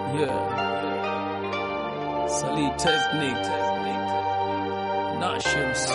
Yeah. Salih Technique. Nash MC.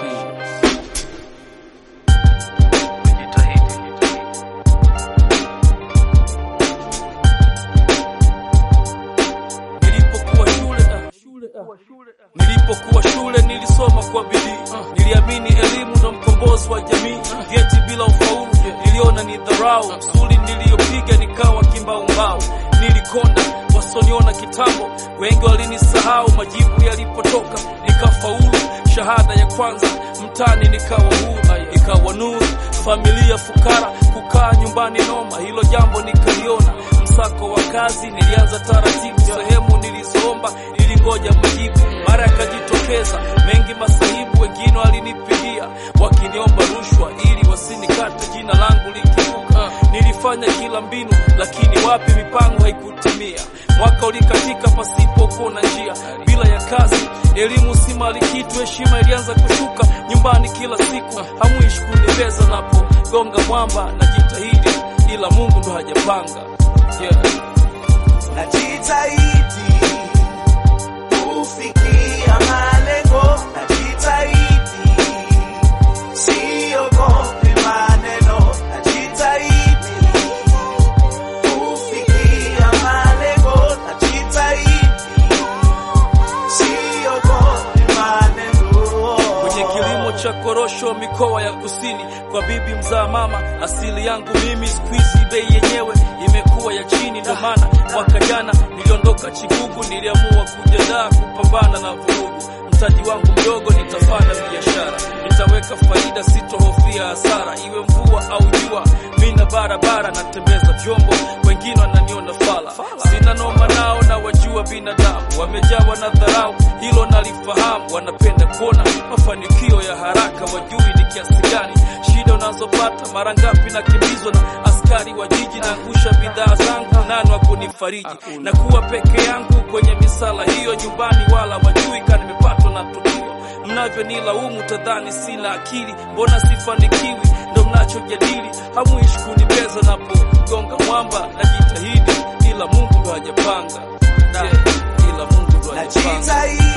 Nilipokuwa shule, ah, shule, ah. Nilipokuwa shule nilisoma kwa bidii, niliamini elimu ndo mkombozi wa jamii. Geti bila ufaulu niliona ni dharau, msuli niliyopiga nikawa kimbaumbau. Nilikonda wasoniona kitambo, wengi walinisahau. Majibu yalipotoka nikafaulu, shahada ya kwanza mtani nikawa huru, ikawa nuru. Familia fukara, kukaa nyumbani noma, hilo jambo nikaliona. Msako wa kazi nilianza taratibu, sehemu nilizoomba nilingoja majibu, mara yakajitokeza mengi masahibu. Wengine walinipigia wakiniomba rushwa ili wasinikate jina langu likivuka. Nilifanya kila mbinu, lakini wapi, mipango haikutimia. Mwaka ulikatika pasipo kuona njia, bila ya kazi, elimu si mali kitu, heshima ilianza kushuka nyumbani kila siku. Hamuishi kunibeza napo gonga mwamba, najitahidi ila Mungu ndo hajapanga yeah. Najitahidi kufikia malengo, najitahidi siogopi maneno, najitahidi kufikia malengo, najitahidi siogopi maneno. kwenye kilimo cha korosho mikoa ya kusini kwa bibi mzaa mama asili yangu mimi squeeze bei yenyewe imekuwa ya chini ndo maana mwaka jana niliondoka chigugu niliamua kujiandaa kupambana na vurugu mtaji wangu mdogo nitafanya biashara nitaweka faida sitohofia hasara iwe mvua au jua mina barabara natembeza vyombo wengine wananiona fala sina noma nao na wajua binadamu wamejawa na dharau hilo nalifahamu wanapenda kuona mafanikio ya haraka wajui ni kiasi gani shida unazopata mara ngapi nakimbizwa na askari wa jiji naangusha bidhaa zangu nani wa kunifariji na kuwa peke yangu kwenye misala hiyo nyumbani wala wajui ka nimepatwa na tukio mnavyonilaumu tadhani sina akili mbona sifanikiwi ndo mnachojadili hamuishi kunibeza napogonga mwamba najitahidi ila mungu ndo hajapanga yeah, ila mungu ndo hajapanga Najitahidi